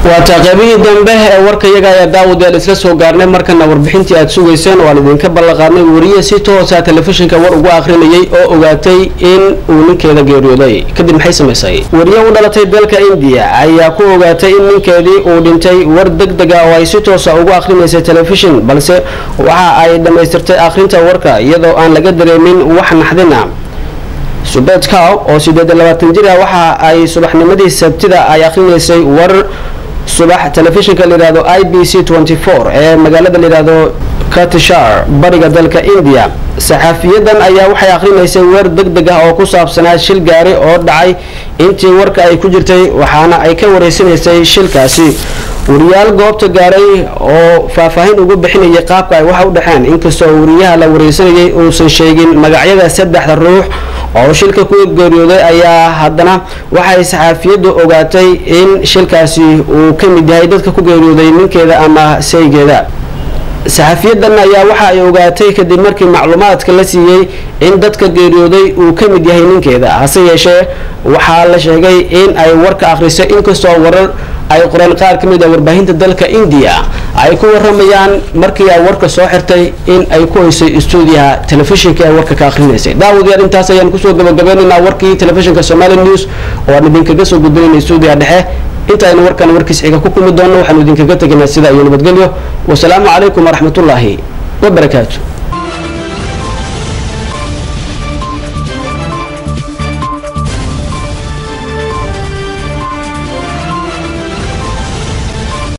waataa qaybihii dambe ee warka iyaga ayaa daawadayaal isla soo gaarnay markana warbixintii aad sugayseen waan idinka ballanqaadnay wariye si toosa telefishinka war ugu akhrinayay oo ogaatay in uu ninkeeda geeriyooday kadib maxay samaysay wariye u dhalatay dalka indiya ayaa ku ogaatay in ninkeedii uu dhintay war deg deg ah oo ay si toosa ugu akhrinaysay telefishin balse waxa ay dhammaystirtay akhrinta warka iyadoo aan laga dareemin wax naxdina subet cow oo sideed iyo labaatan jir ah waxa ay subaxnimadii sabtida ay akhrinaysay war subax telefishinka layihahdo i b c ee magaalada layihahdo katishar bariga dalka india saxaafiyadan ayaa waxay akhrinaysay weer deg deg ah oo ku saabsanaa shil gaari oo dhacay intii warka ay ku jirtay waxaana ay ka wareysanaysay shilkaasi wariyaal goobta gaaray oo faahfaahin ugu bixinayay qaabka ay waxa u dhexeen inkastoo wariyaha la wareysanayay uusan sheegin magacyada saddexda ruux oo shilka ku geeriyooday ayaa haddana waxay saxaafiyaddu ogaatay in shilkaasi uu ka mid yahay dadka ku geeriyooday ninkeeda ama saygeeda saxafiyadan ayaa waxa ay ogaatay kadib markii macluumaadka la siiyey in dadka geeriyooday uu ka mid yahay ninkeeda hase yeeshee waxaa la sheegay in ay warka akhrisay inkastoo warar ay qoreen qaar ka mid a warbaahinta dalka indiya ay ku waramayaan markii ay warka soo xirtay in ay ku haysay stuudiyaha telefishinka ee warka ka akhrinaysay daawadayaal intaas ayaan kusoo gabagabeynaynaa warkii telefishinka somali news oo aan idinkaga soo gudbinayna stuudiyaha dhexe inta aynu warkan warkiis xiga ku kulmi doonno waxaanu idinkaga tegaynaa sidaa iyo nabadgelyo wasalaamu calaykum waraxmatullaahi wabarakaatu